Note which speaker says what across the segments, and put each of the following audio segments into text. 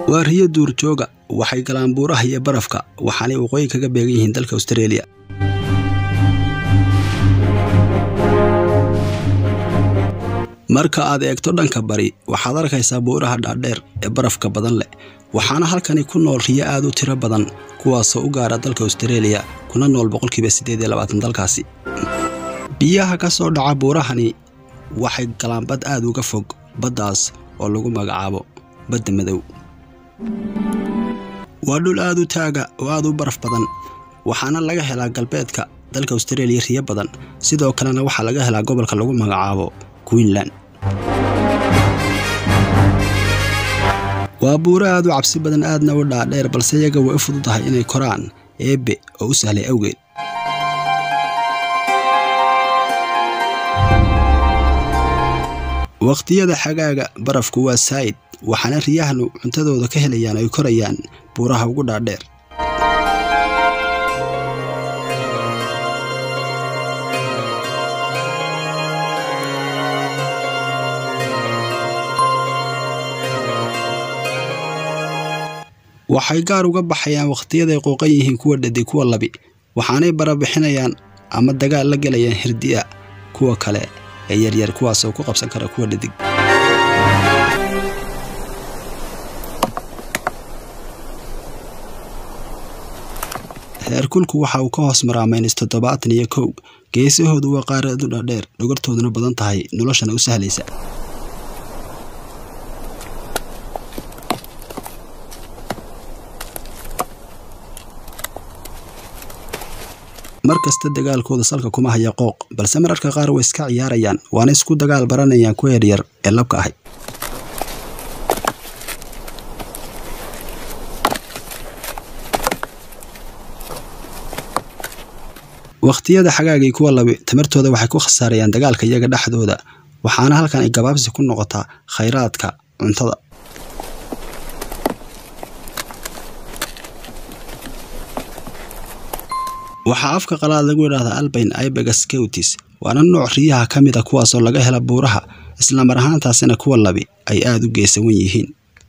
Speaker 1: waa riyo duurjooga waxay galaan buuraha iyo barafka waxaanay waqooyi kaga beegan yihiin dalka austareeliya marka aad eegto dhanka bari waxaad arkaysaa buuraha dhaadheer ee barafka badan leh waxaana halkani ku nool riyo aad u tiro badan kuwaasoo u gaara dalka austareeliya kuna nool boqolkiiba siddeed iyo labaatan dalkaasi biyaha ka soo dhaca buurahani waxay galaan bad aad uga fog baddaas oo lagu magacaabo badda madow waa dhul aad u taaga oo aad u baraf badan waxaana laga helaa galbeedka dalka austareeliya riyo badan sidoo kalena waxaa laga helaa gobolka lagu magacaabo queensland waa buuro aad u cabsi badan aadna u dhaadheer balse iyaga way u fududahay inay koraan eebbe oo u sahlay awgeed wakhtiyada xagaaga barafku waa saa'id waxaana riyahanu cuntadooda ka helayaan ay korayaan buuraha ugu dhaadheer waxay gaar uga baxayaan wakhtiyaday qooqan yihiin kuwa dhadig kuwa labi waxaanay barabixinayaan ama dagaal la gelayaan hirdi'a kuwa kale ee yaryar kuwaasoo ku qabsan kara kuwa dhadig heerkulku waxa uu ka hoos maraa maynis toddobaatan iyo kow geesahoodu waa qaaradu dhaadheer dhogortooduna badan tahay noloshana u sahlaysa mar kasta dagaalkooda salka kuma haya qooq balse mararka qaar way iska ciyaarayaan waana isku dagaal baranayaan kuwa yaryar ee labka ahay wakhtiyada xagaagii kuwa labi tamartooda waxay ku khasaarayaan dagaalka iyaga dhexdooda waxaana halkan ay gabaabsi ku noqotaa khayraadka cuntada waxaa afka qalaad lagu yidhaahdaa albayn ibegas keutis waana nooc riyaha ka mid a kuwaasoo laga hela buuraha islamar ahaantaasina kuwa labi ay aad u geesawan yihiin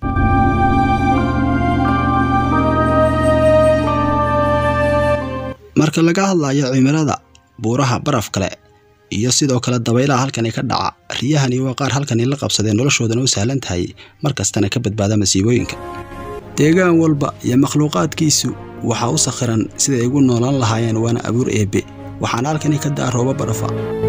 Speaker 1: marka laga hadlayo cimilada buuraha baraf kale iyo sidoo kale dabaylaha halkani ka dhaca riyahani waa qaar halkani la qabsadee noloshoodana u sahlan tahay mar kastana ka badbaada masiibooyinka deegaan walba iyo makhluuqaadkiisu waxaa u sakhiran siday ugu noolaan lahaayeen waana abuur eebbe waxaana halkani ka da'a rooba barafa